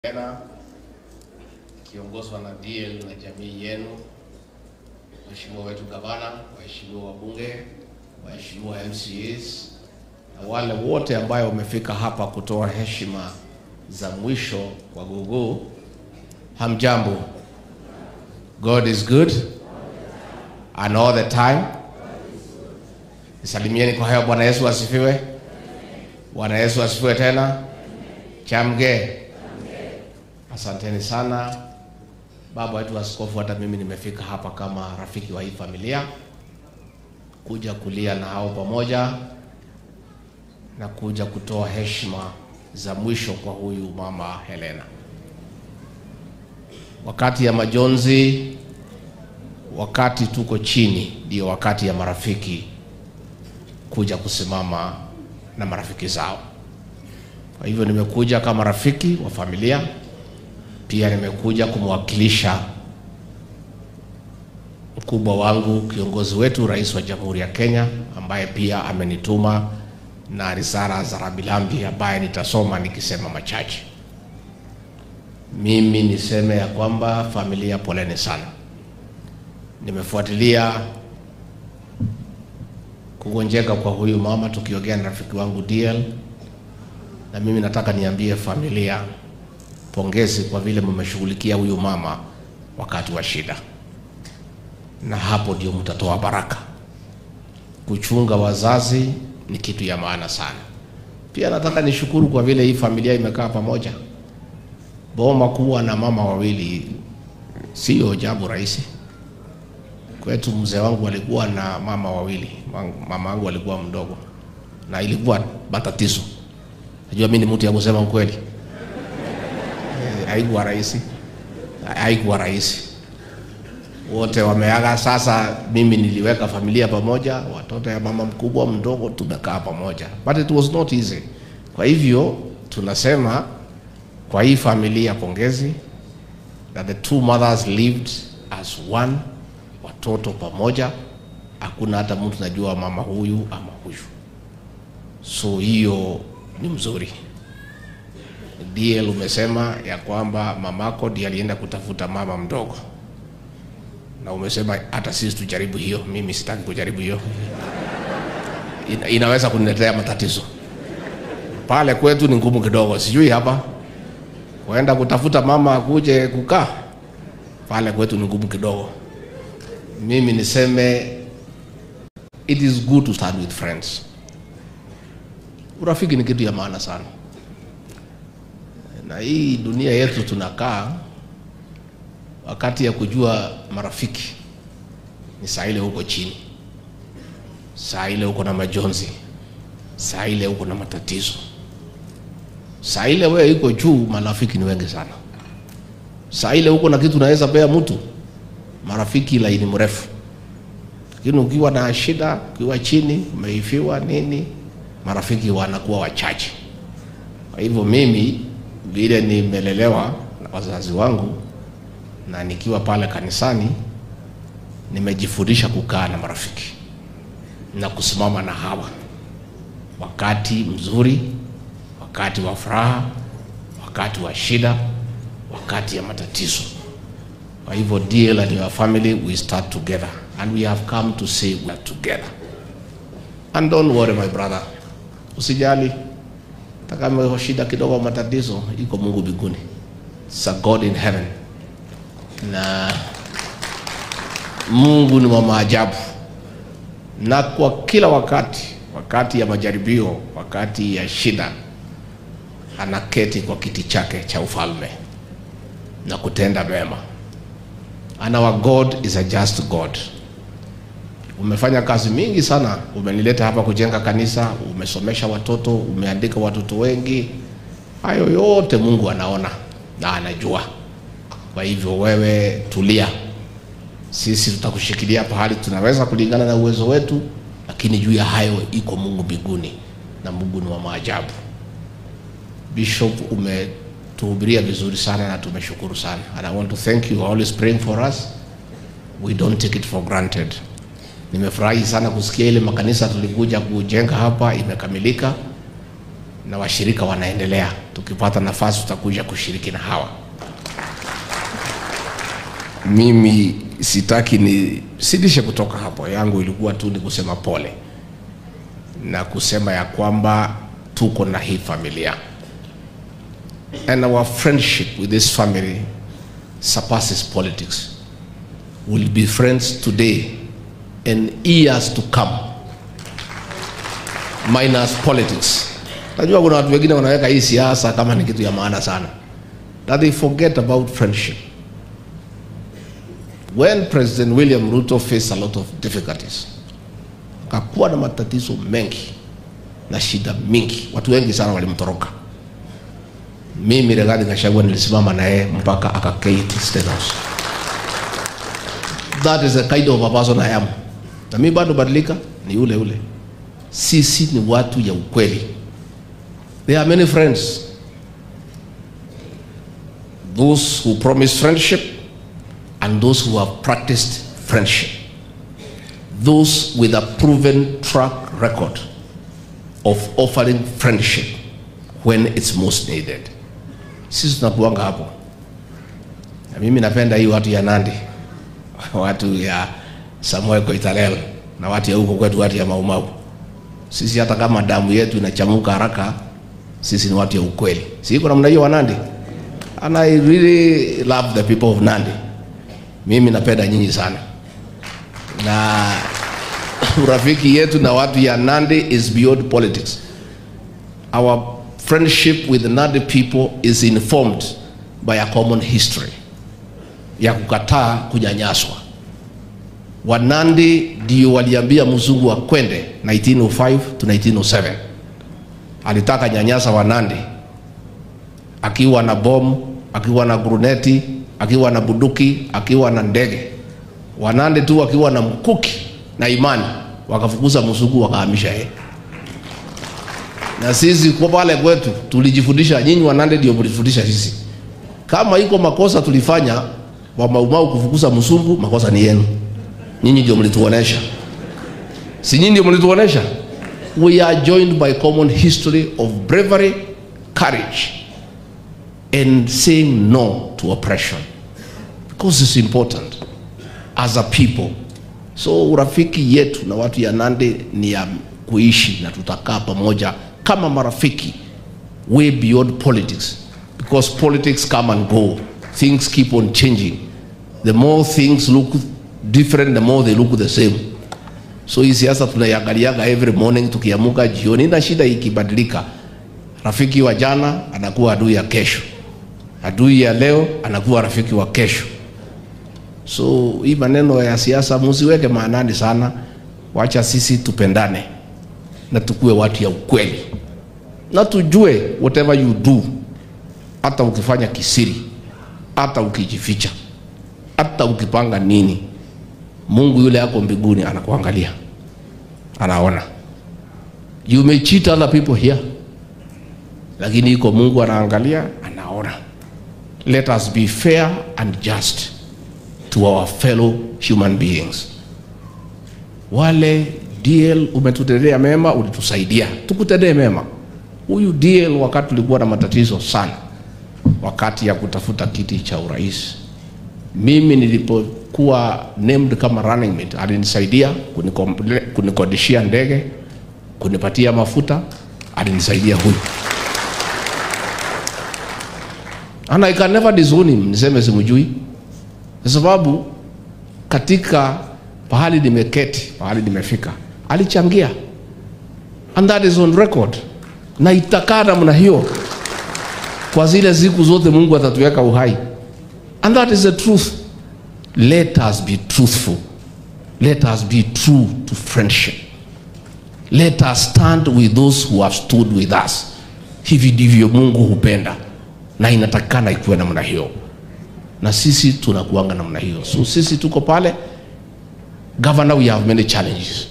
tena kiongozwa na DL na jamii yenu, waheshimiwa wetu gavana, waheshimiwa wabunge, waheshimiwa MCAs na wale wote ambayo wamefika hapa kutoa heshima za mwisho kwa Gogoo. Hamjambo. God is good and all the time. Nisalimieni kwa hayo. Bwana Yesu asifiwe. Bwana Yesu asifiwe tena. Chamge. Asanteni sana baba wetu askofu, hata mimi nimefika hapa kama rafiki wa hii familia kuja kulia na hao pamoja na kuja kutoa heshima za mwisho kwa huyu mama Helena. Wakati ya majonzi, wakati tuko chini, ndio wakati ya marafiki kuja kusimama na marafiki zao. Kwa hivyo nimekuja kama rafiki wa familia pia nimekuja kumwakilisha mkubwa wangu, kiongozi wetu, rais wa Jamhuri ya Kenya, ambaye pia amenituma na risala za rambirambi ambaye nitasoma nikisema machache. Mimi niseme ya kwamba familia, poleni sana. Nimefuatilia kugonjeka kwa huyu mama tukiongea na rafiki wangu DL, na mimi nataka niambie familia pongezi kwa vile mmeshughulikia huyu mama wakati wa shida, na hapo ndio mtatoa baraka. Kuchunga wazazi ni kitu ya maana sana. Pia nataka nishukuru kwa vile hii familia imekaa pamoja. Boma kuwa na mama wawili sio jambo rahisi. Kwetu mzee wangu alikuwa na mama wawili, mama wangu alikuwa mdogo na ilikuwa matatizo. Najua mimi ni mtu ya kusema ukweli haikuwa rahisi, haikuwa rahisi. Wote wameaga. Sasa mimi niliweka familia pamoja, watoto ya mama mkubwa mdogo, tumekaa pamoja, but it was not easy. Kwa hivyo tunasema kwa hii familia pongezi, that the two mothers lived as one, watoto pamoja, hakuna hata mtu najua mama huyu ama huyu, so hiyo ni mzuri. DL umesema ya kwamba mamako ndiye alienda kutafuta mama mdogo, na umesema hata sisi tujaribu hiyo. Mimi sitaki kujaribu hiyo, Ina, inaweza kuniletea matatizo. Pale kwetu ni ngumu kidogo, sijui hapa kuenda kutafuta mama akuje kukaa pale kwetu ni ngumu kidogo. Mimi niseme it is good to start with friends. Urafiki ni kitu ya maana sana na hii dunia yetu tunakaa, wakati ya kujua marafiki ni saa ile huko chini, saa ile huko na majonzi, saa ile huko na matatizo, saa ile wewe iko juu, marafiki ni wengi sana. Saa ile huko na kitu naweza pea mtu marafiki laini mrefu, lakini ukiwa na shida, ukiwa chini, umeifiwa nini, marafiki wanakuwa wachache. Kwa hivyo mimi vile nimelelewa na wazazi wangu na nikiwa pale kanisani, nimejifundisha kukaa na marafiki na kusimama na hawa wakati mzuri, wakati wa furaha, wakati wa shida, wakati ya matatizo. Kwa hivyo DL and your family we start together and we have come to say we are together and don't worry my brother, usijali kama shida kidogo, matatizo, iko Mungu mbinguni, it's a God in heaven, na Mungu ni wa maajabu, na kwa kila wakati, wakati ya majaribio, wakati ya shida, anaketi kwa kiti chake cha ufalme na kutenda mema, and our God is a just God. Umefanya kazi mingi sana, umenileta hapa kujenga kanisa, umesomesha watoto, umeandika watoto wengi. Hayo yote Mungu anaona na anajua. Kwa hivyo wewe tulia, sisi tutakushikilia pahali tunaweza kulingana na uwezo wetu, lakini juu ya hayo iko Mungu mbinguni, na Mungu ni wa maajabu. Bishop, umetuhubiria vizuri sana na tumeshukuru sana, and I want to thank you always praying for us. We don't take it for granted. Nimefurahi sana kusikia ile makanisa tulikuja kujenga hapa imekamilika, na washirika wanaendelea. Tukipata nafasi, tutakuja kushiriki na hawa. Mimi sitaki ni sidishe kutoka hapo, yangu ilikuwa tu ni kusema pole na kusema ya kwamba tuko na hii familia and our friendship with this family surpasses politics. We'll be friends today and years to come minus politics. Najua kuna watu wengine wanaweka hii siasa kama ni kitu ya maana sana, that they forget about friendship. When President William Ruto faced a lot of difficulties, kakuwa na matatizo mengi na shida mingi, watu wengi sana walimtoroka. Mimi Rigathi Gachagua nilisimama na yeye mpaka akaketi State House. That is the kind of a person I am. Na mimi bado badilika, ni yule yule. Sisi ni watu ya ukweli. There are many friends. Those who promise friendship and those who have practiced friendship. Those with a proven track record of offering friendship when it's most needed. Sisi tunakuanga hapo, na mimi napenda hii watu ya Nandi, watu ya Samuel Koitalel na watu ya huko kwetu, watu ya Maumau. Sisi hata kama damu yetu inachamuka haraka, sisi ni watu ya ukweli. Si iko namna hiyo wa Nandi? And I really love the people of Nandi. Mimi napenda nyinyi sana, na urafiki yetu na watu ya Nandi is beyond politics. Our friendship with the Nandi people is informed by a common history ya kukataa kunyanyaswa. Wanandi ndio waliambia mzungu akwende 1905 to 1907. Alitaka nyanyasa Wanandi akiwa na bomu, akiwa na gruneti, akiwa na buduki, akiwa na ndege. Wanandi tu akiwa na mkuki na imani, wakafukuza mzungu, wakahamisha yeye na sisi kwa pale kwetu tulijifundisha, nyinyi Wanande ndio mlifundisha sisi. Kama iko makosa tulifanya wa Maumau kufukuza mzungu, makosa ni yenu. Nyinyi ndio mlituonesha, si nyinyi ndio mlituonesha? We are joined by common history of bravery, courage and saying no to oppression because it's important as a people. So urafiki yetu na watu ya Nandi ni ya kuishi na tutakaa pamoja kama marafiki way beyond politics because politics come and go things keep on changing the more things look different the more they look the same so hii siasa tunaiangaliaga every morning tukiamuka jioni na shida ikibadilika rafiki wa jana anakuwa adui ya kesho adui ya leo anakuwa rafiki wa kesho so hii maneno ya siasa musiweke maanani sana wacha sisi tupendane na tukue watu ya ukweli na tujue whatever you do, hata ukifanya kisiri, hata ukijificha, hata ukipanga nini, Mungu yule ako mbinguni anakuangalia, anaona. You may cheat other people here, lakini iko Mungu anaangalia, anaona. Let us be fair and just to our fellow human beings. Wale DL umetutendea mema, ulitusaidia, tukutendee mema. Huyu DL wakati tulikuwa na matatizo sana, wakati ya kutafuta kiti cha urais, mimi nilipokuwa named kama running mate, alinisaidia kunikomple- kunikodishia ndege, kunipatia mafuta, alinisaidia huyu, and I can never disown him, niseme simjui, kwa sababu katika pahali nimeketi, pahali nimefika, alichangia and that is on record, na itakaa namna hiyo kwa zile siku zote Mungu atatuweka uhai, and that is the truth. Let us be truthful, let us be true to friendship, let us stand with those who have stood with us. Hivi ndivyo Mungu hupenda, na inatakikana ikuwe namna hiyo, na sisi tunakuanga namna hiyo. So sisi tuko pale Governor, we have many challenges.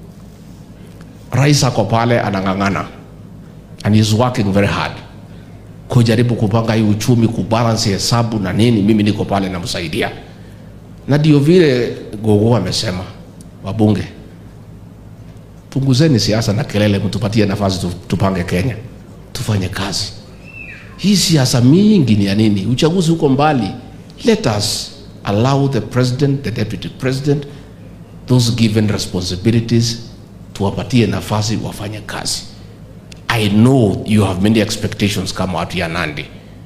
Rais ako pale anang'ang'ana and he is working very hard kujaribu kupanga hii uchumi, kubalance hesabu na nini. Mimi niko pale namsaidia, na ndio vile Gogo amesema, wabunge, punguzeni siasa na kelele, mtupatie nafasi tu- tupange Kenya. tufanye kazi. Hii siasa mingi ni ya nini? Uchaguzi uko mbali. Let us allow the president, the deputy president, those given responsibilities, tuwapatie nafasi wafanye kazi. I know you have many expectations kama watu ya Nandi.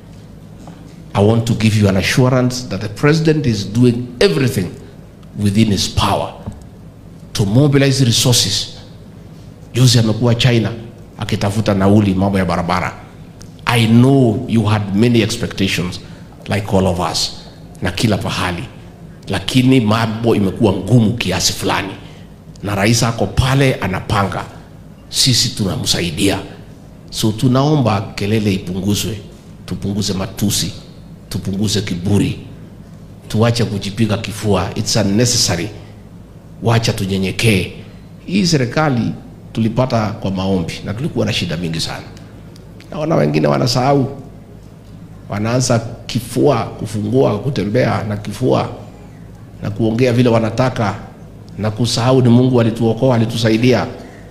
I want to give you an assurance that the president is doing everything within his power to mobilize resources. Juzi amekuwa China akitafuta nauli mambo ya barabara. I know you had many expectations like all of us na kila pahali, lakini mambo imekuwa ngumu kiasi fulani, na rais ako pale anapanga, sisi tunamsaidia. So tunaomba kelele ipunguzwe, tupunguze matusi, tupunguze kiburi, tuache kujipiga kifua, it's unnecessary. Wacha tunyenyekee. Hii serikali tulipata kwa maombi na tulikuwa na shida mingi sana. Naona wengine wanasahau, wanaanza kifua, kufungua, kutembea na kifua na kuongea vile wanataka na kusahau ni Mungu alituokoa, alitusaidia.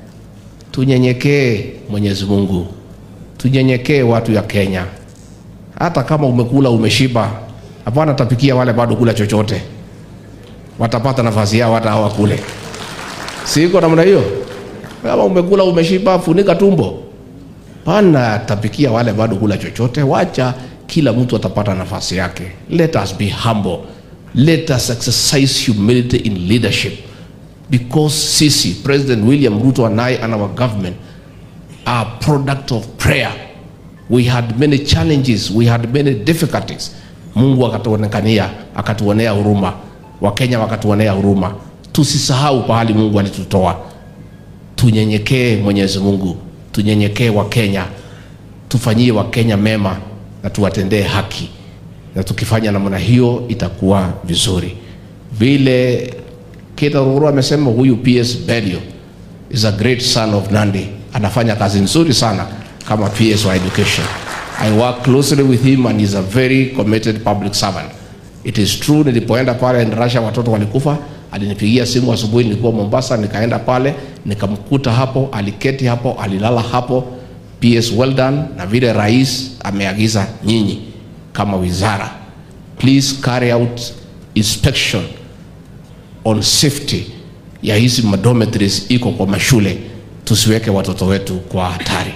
Tunyenyekee Mwenyezi Mungu, tunyenyekee watu ya Kenya. Hata kama umekula umeshiba, hapana tapikia wale bado kula chochote, watapata nafasi yao hata hawa kule. Si iko namna hiyo? Kama umekula umeshiba, funika tumbo, pana tapikia wale bado kula chochote. Wacha kila mtu atapata nafasi yake. Let us be humble, let us exercise humility in leadership because sisi President William Ruto and I and our government are product of prayer. We had many challenges, we had many difficulties. Mungu akatuonekania, akatuonea huruma, Wakenya wakatuonea huruma. Tusisahau pahali Mungu alitutoa. Tunyenyekee Mwenyezi Mungu, tunyenyekee Wakenya, tufanyie Wakenya mema na tuwatendee haki, na tukifanya namna hiyo itakuwa vizuri. Vile Kida Ruru amesema huyu PS Belio is a great son of Nandi, anafanya kazi nzuri sana kama PS wa education. I work closely with him and he's a very committed public servant. It is true, nilipoenda pale Russia watoto walikufa, alinipigia simu asubuhi, nilikuwa Mombasa, nikaenda pale nikamkuta hapo, aliketi hapo, alilala hapo. PS well done, na vile rais ameagiza nyinyi kama wizara, please carry out inspection on safety ya hizi dormitories iko kwa mashule, tusiweke watoto wetu kwa hatari.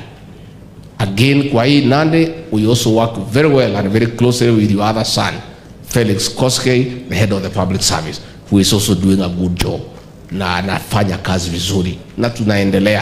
Again, kwa hii Nandi, we also work very well and very closely with your other son, Felix Koskei, the head of the public service, who is also doing a good job na anafanya kazi vizuri na tunaendelea.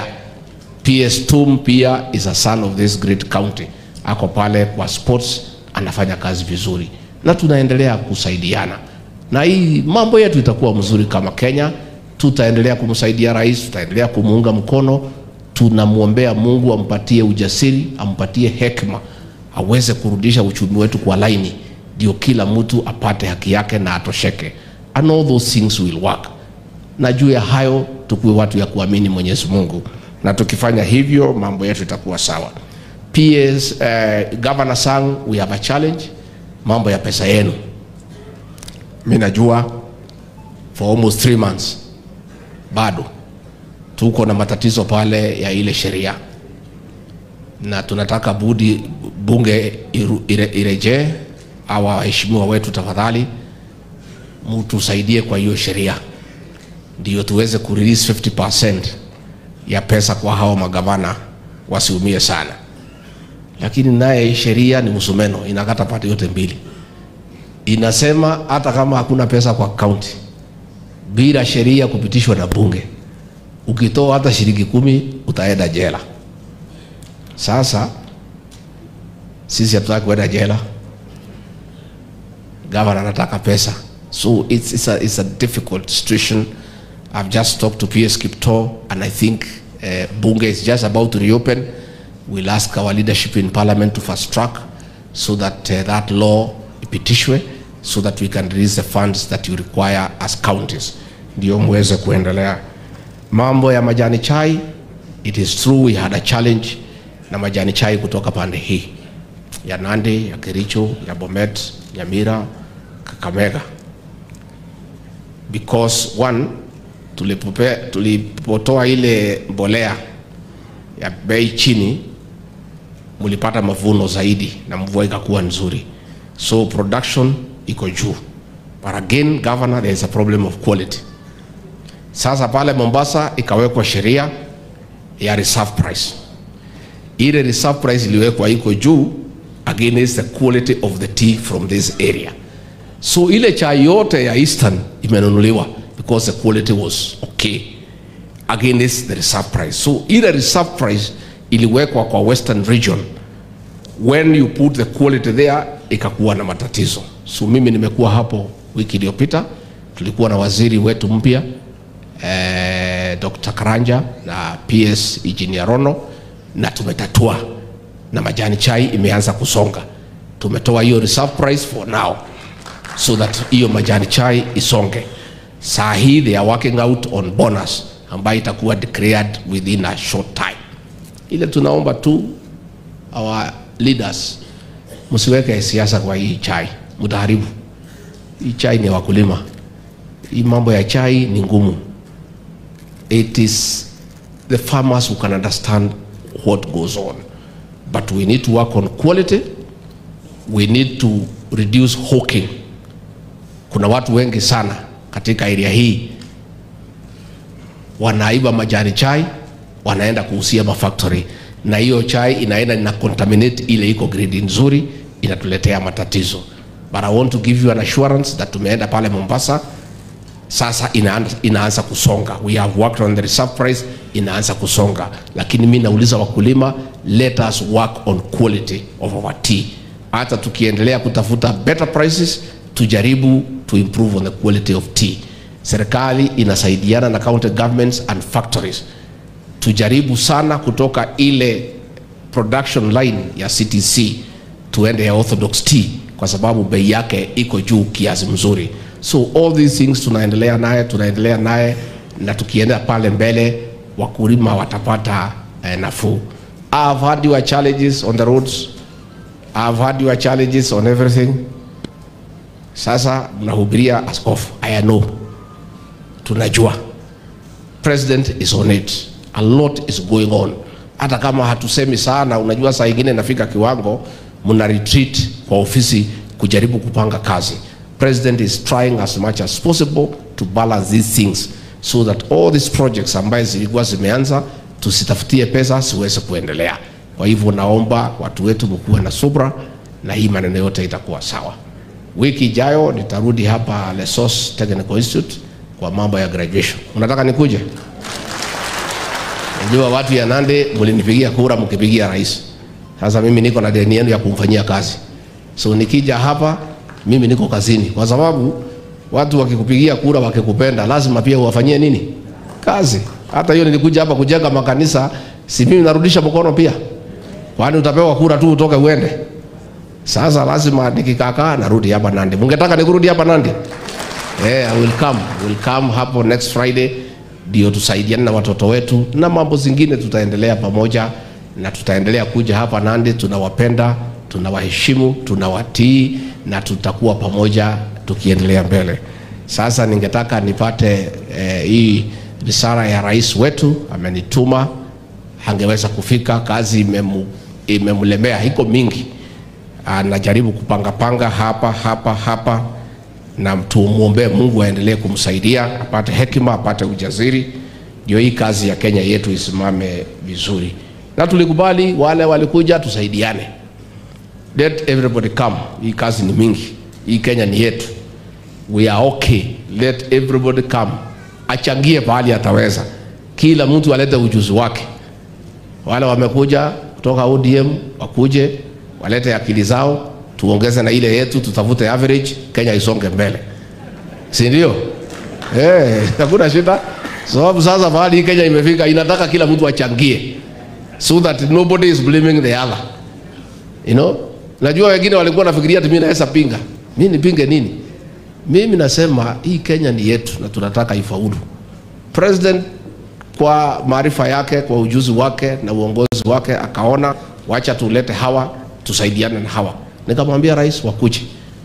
PS Tum pia is a son of this great county, ako pale kwa sports, anafanya kazi vizuri na tunaendelea kusaidiana na hii mambo yetu itakuwa mzuri kama Kenya. Tutaendelea kumsaidia rais, tutaendelea kumuunga mkono. Tunamwombea Mungu ampatie ujasiri, ampatie hekima, aweze kurudisha uchumi wetu kwa laini, ndio kila mtu apate haki yake na atosheke, and all those things will work. Na juu ya hayo tukuwe watu ya kuamini Mwenyezi Mungu, na tukifanya hivyo mambo yetu itakuwa sawa. PS, uh, Governor Sang, we have a challenge, mambo ya pesa yenu mi najua for almost three months bado tuko na matatizo pale ya ile sheria, na tunataka budi bunge iru- ire- irejee. Hawa waheshimiwa wetu, tafadhali mtusaidie kwa hiyo sheria, ndio tuweze kurelease 50% ya pesa kwa hawa magavana wasiumie sana. Lakini naye sheria ni msumeno, inakata pande yote mbili inasema hata kama hakuna pesa kwa kaunti, bila sheria kupitishwa na bunge, ukitoa hata shilingi kumi utaenda jela. Sasa sisi hatutaki kwenda jela, gavana anataka pesa, so it's, it's, a, it's a difficult situation. I've just talked to PS Kipto and I think uh, bunge is just about to reopen. We'll ask our leadership in parliament to fast track so that uh, that law ipitishwe so that we can release the funds that you require as counties, ndio muweze kuendelea. Mambo ya majani chai, it is true we had a challenge na majani chai kutoka pande hii ya Nandi, ya Kericho, ya Bomet, Nyamira, Kakamega because one tulipope, tulipotoa ile mbolea ya bei chini mlipata mavuno zaidi na mvua ikakuwa nzuri, so production iko juu. But again governor, there is a problem of quality. Sasa pale Mombasa ikawekwa sheria ya reserve price. Ile reserve price iliwekwa iko juu against the quality of the tea from this area. So ile chai yote ya Eastern imenunuliwa because the quality was okay against the reserve price. So ile reserve price iliwekwa kwa Western region when you put the quality there ikakuwa na matatizo. So mimi nimekuwa hapo wiki iliyopita, tulikuwa na waziri wetu mpya eh, Dr. Karanja na PS Engineer Rono na tumetatua na majani chai imeanza kusonga. Tumetoa hiyo reserve price for now so that hiyo majani chai isonge. Saa hii they are working out on bonus ambayo itakuwa declared within a short time. Ile tunaomba tu our leaders, msiweke siasa kwa hii chai, mtaharibu hii chai. Ni ya wakulima, hii mambo ya chai ni ngumu. It is the farmers who can understand what goes on, but we need to work on quality. We need to reduce hawking. Kuna watu wengi sana katika area hii wanaiba majani chai wanaenda kuhusia mafactory, na hiyo chai inaenda ina contaminate ile iko grade nzuri, inatuletea matatizo. But I want to give you an assurance that tumeenda pale Mombasa sasa inaanza, inaanza kusonga. We have worked on the reserve price, inaanza kusonga, lakini mi nauliza wakulima, let us work on quality of our tea. Hata tukiendelea kutafuta better prices, tujaribu to improve on the quality of tea. Serikali inasaidiana na county governments and factories, tujaribu sana kutoka ile production line ya CTC tuende ya orthodox tea kwa sababu bei yake iko juu kiasi mzuri. So all these things tunaendelea naye, tunaendelea naye na tukienda pale mbele wakulima watapata eh, nafuu. I have had your challenges on the roads. I have had your challenges on everything. Sasa mnahubiria askofu. I know. Tunajua. President is on it. A lot is going on. Hata kama hatusemi sana, unajua saa ingine nafika kiwango mna retreat kwa ofisi kujaribu kupanga kazi. President is trying as much as possible to balance these things so that all these projects ambaye zilikuwa zimeanza tusitafutie pesa siweze kuendelea. Kwa hivyo naomba watu wetu mkuwe na subra na hii maneno yote itakuwa sawa. Wiki ijayo nitarudi hapa Lesos Technical Institute kwa mambo ya graduation. Unataka nikuje? Najua watu ya Nandi mlinipigia kura mkipigia rais. Sasa mimi niko na deni yenu ya kumfanyia kazi, so nikija hapa mimi niko kazini, kwa sababu watu wakikupigia kura wakikupenda, lazima pia uwafanyie nini kazi. Hata hiyo nilikuja hapa kujenga makanisa, si mimi narudisha mkono pia? Kwani utapewa kura tu utoke uende? Sasa lazima nikikakaa narudi hapa Nandi. Mungetaka nikurudi hapa Nandi? Eh, I will come. Will come hapo next Friday ndio tusaidiane na watoto wetu na mambo zingine tutaendelea pamoja na tutaendelea kuja hapa Nandi. Tunawapenda, tunawaheshimu, tunawatii na tutakuwa pamoja tukiendelea mbele. Sasa ningetaka nipate eh, hii risala ya rais wetu amenituma, angeweza kufika, kazi imemu, imemlemea, iko mingi, anajaribu kupangapanga hapa hapa hapa, na tumwombee Mungu aendelee kumsaidia apate hekima, apate ujasiri, ndio hii kazi ya Kenya yetu isimame vizuri. Na tulikubali wale walikuja, tusaidiane, let everybody come. Hii kazi ni mingi, hii Kenya ni yetu, we are okay, let everybody come, achangie pahali ataweza, kila mtu alete ujuzi wake. Wale wamekuja kutoka ODM wakuje walete akili zao, tuongeze na ile yetu, tutafute average, Kenya isonge mbele, si ndio? Eh, hakuna shida, sababu sasa mahali hii Kenya imefika, inataka kila mtu achangie, so that nobody is blaming the other, you know. Najua wengine walikuwa nafikiria ati mimi naweza pinga. Mimi nipinge nini? Mimi nasema hii Kenya ni yetu na tunataka ifaulu. President kwa maarifa yake, kwa ujuzi wake na uongozi wake akaona wacha tulete hawa tusaidiane na hawa. Nikamwambia rais wakuje,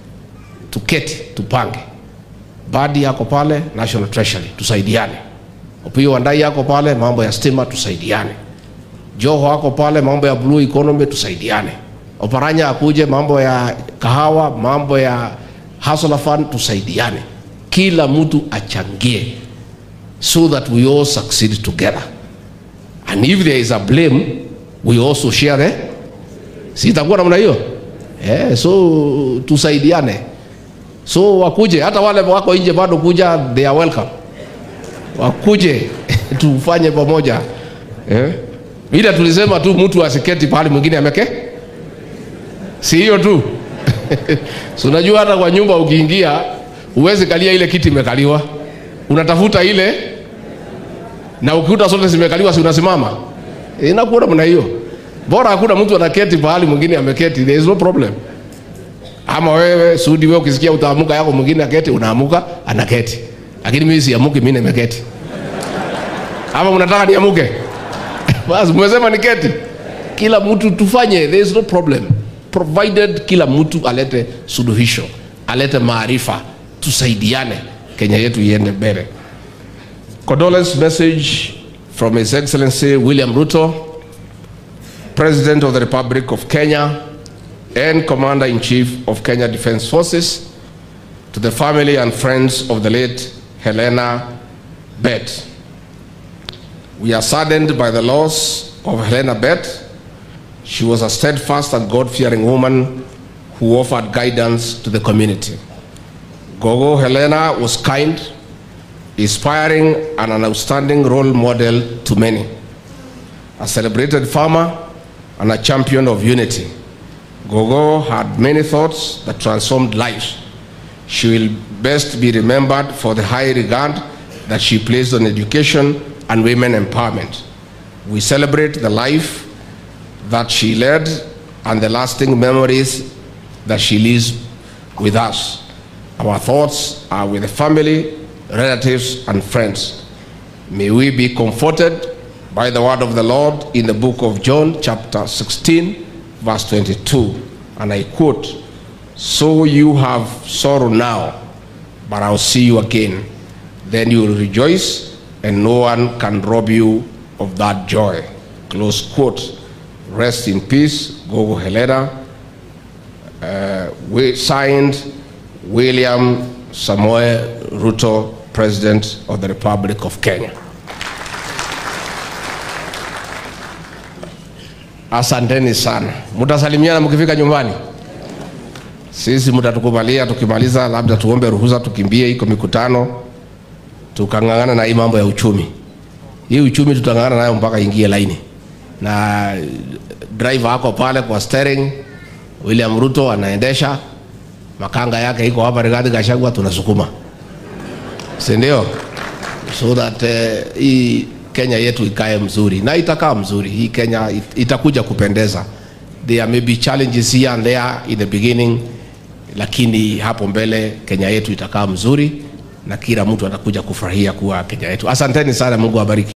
tuketi tupange. Badi yako pale National Treasury, tusaidiane. Opiyo Wandayi yako pale mambo ya stima, tusaidiane. Joho ako pale, mambo ya blue economy tusaidiane. Oparanya akuje, mambo ya kahawa, mambo ya hustler fund tusaidiane, kila mtu achangie so that we all succeed together and if there is a blame we also share eh? si itakuwa namna hiyo eh, so tusaidiane so wakuje hata wale wako nje bado kuja they are welcome wakuje tufanye pamoja eh? ila tulisema tu mtu asiketi pahali mwingine ameke si hiyo tu so unajua hata kwa nyumba ukiingia huwezi kalia ile kiti imekaliwa unatafuta ile na ukikuta zote zimekaliwa si unasimama inakuwa namna hiyo bora hakuna mtu anaketi pahali mwingine ameketi there is no problem ama wewe sudi wewe ukisikia utaamuka yako mwingine aketi unaamuka anaketi lakini mimi siamuki mimi nimeketi ama mnataka niamuke basi mmesema niketi kila mtu tufanye there is no problem provided kila mtu alete suluhisho alete maarifa tusaidiane kenya yetu iende mbele condolence message from his excellency william ruto president of the republic of kenya and commander-in-chief of kenya defense forces to the family and friends of the late helena bet we are saddened by the loss of helena bet she was a steadfast and god-fearing woman who offered guidance to the community gogo helena was kind inspiring and an outstanding role model to many. A celebrated farmer and a champion of unity. Gogo had many thoughts that transformed lives. She will best be remembered for the high regard that she placed on education and women empowerment. We celebrate the life that she led and the lasting memories that she leaves with us. Our thoughts are with the family, relatives, and friends. May we be comforted by the word of the Lord in the book of John, chapter 16, verse 22. And I quote, So you have sorrow now, but I'll see you again. Then you will rejoice, and no one can rob you of that joy. Close quote. Rest in peace, Gogo Helena. Uh, we signed William Samoe Ruto, President of the Republic of Kenya. Asanteni sana, mtasalimiana mkifika nyumbani. Sisi mtatukubalia tukimaliza, labda tuombe ruhusa tukimbie, iko mikutano, tukang'ang'ana na hii mambo ya uchumi. Hii uchumi tutang'ang'ana nayo mpaka ingie laini, na driver ako pale kwa steering, William Ruto anaendesha, makanga yake iko hapa, Rigathi Gachagua, tunasukuma si ndio? So that uh, hii Kenya yetu ikae mzuri na itakaa mzuri. Hii Kenya it, itakuja kupendeza. There may be challenges here and there in the beginning, lakini hapo mbele Kenya yetu itakaa mzuri na kila mtu atakuja kufurahia kuwa Kenya yetu. Asanteni sana, Mungu awabariki.